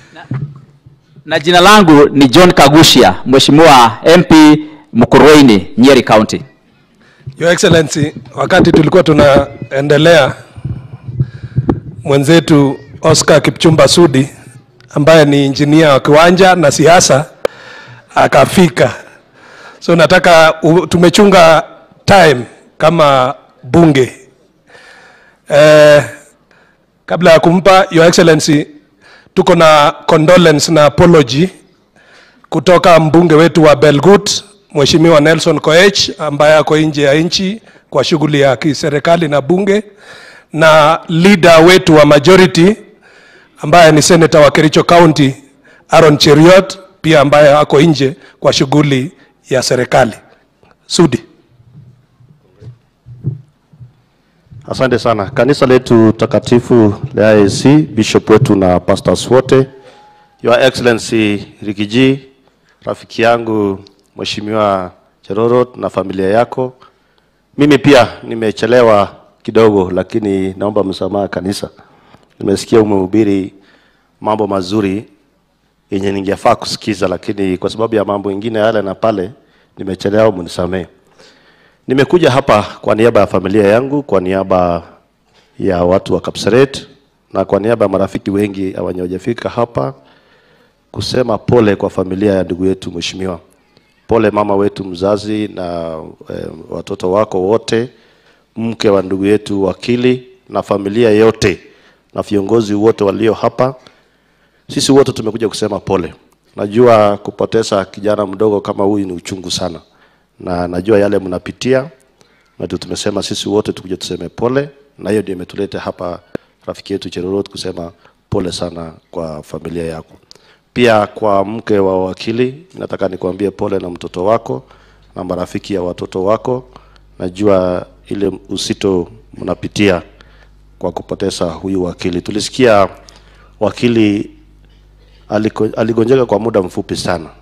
Na jina langu ni John Kagushia, Mheshimiwa MP Mukurweini, Nyeri County. Your Excellency, wakati tulikuwa tunaendelea, mwenzetu Oscar Kipchumba Sudi ambaye ni injinia wa kiwanja na siasa akafika. So nataka u, tumechunga time kama bunge eh, kabla ya kumpa Your Excellency, tuko na condolence na apology kutoka mbunge wetu wa Belgut Mheshimiwa Nelson Koech ambaye ako nje ya nchi kwa shughuli ya kiserikali na bunge, na leader wetu wa majority ambaye ni senator wa Kericho County Aaron Cheriot pia ambaye ako nje kwa shughuli ya serikali. Sudi. Asante sana. Kanisa letu takatifu la IAC, bishop wetu na pastors wote, Your Excellency Rigiji, rafiki yangu Mheshimiwa Cherorot na familia yako. Mimi pia nimechelewa kidogo, lakini naomba msamaha kanisa. Nimesikia umehubiri mambo mazuri yenye ningefaa kusikiza, lakini kwa sababu ya mambo mengine yale na pale nimechelewa, mnisamehe. Nimekuja hapa kwa niaba ya familia yangu, kwa niaba ya watu wa Kapseret na kwa niaba ya marafiki wengi hawajafika hapa kusema pole kwa familia ya ndugu yetu mheshimiwa. Pole mama wetu mzazi na eh, watoto wako wote, mke wa ndugu yetu wakili na familia yote na viongozi wote walio hapa. Sisi wote tumekuja kusema pole. Najua kupoteza kijana mdogo kama huyu ni uchungu sana, na najua yale mnapitia, na ndio tumesema sisi wote tukuje tuseme pole, na hiyo ndio imetuleta hapa rafiki yetu Cherorot kusema pole sana kwa familia yako. Pia kwa mke wa wakili, nataka nikwambie pole na mtoto wako na marafiki ya watoto wako. Najua ile usito mnapitia kwa kupoteza huyu wakili. Tulisikia wakili aliko- aligonjeka kwa muda mfupi sana,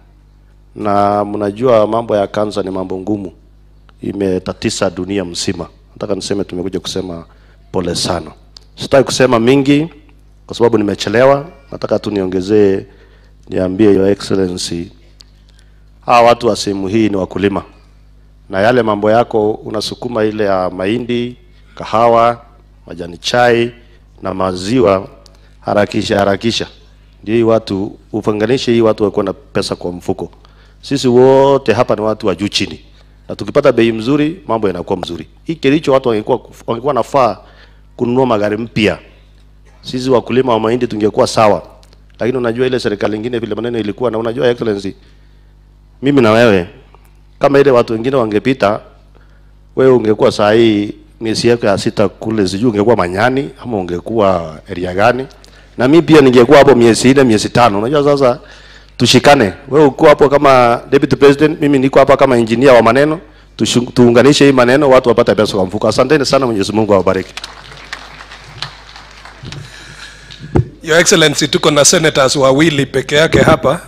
na mnajua mambo ya kansa ni mambo ngumu, imetatisa dunia mzima. Nataka niseme tumekuja kusema pole sana. Sitaki kusema mingi kwa sababu nimechelewa. Nataka tu niongezee, niambie Your Excellency, hawa watu wa sehemu hii ni wakulima, na yale mambo yako unasukuma ile ya mahindi, kahawa, majani chai na maziwa, harakisha harakisha, ndio hii watu ufanganishe, hii watu wakuwa na pesa kwa mfuko. Sisi wote hapa ni watu wa juu chini, na tukipata bei mzuri mambo yanakuwa mzuri. Hii Kericho watu wangekuwa wangekuwa nafaa kununua magari mpya sisi wakulima wa mahindi tungekuwa sawa, lakini unajua ile serikali nyingine vile maneno ilikuwa, na unajua excellency, mimi na wewe kama ile watu wengine wangepita, wewe ungekuwa saa hii miezi yako ya sita kule, sijui ungekuwa Manyani ama ungekuwa area gani, na mimi pia ningekuwa hapo miezi nne miezi tano. Unajua sasa tushikane, wewe uko hapo kama deputy president, mimi niko hapa kama engineer wa maneno, tushu- tuunganishe hii maneno, watu wapate pesa kwa mfuko. Asanteni sana, Mwenyezi Mungu awabariki. Your Excellency, tuko na senators wawili peke yake hapa,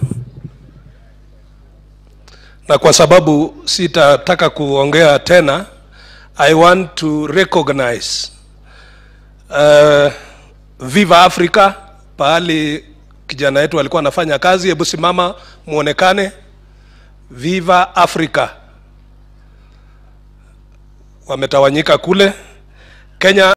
na kwa sababu sitataka kuongea tena, I want to recognize uh, Viva Africa pahali kijana wetu alikuwa anafanya kazi. Hebu simama muonekane. Viva Africa wametawanyika kule Kenya.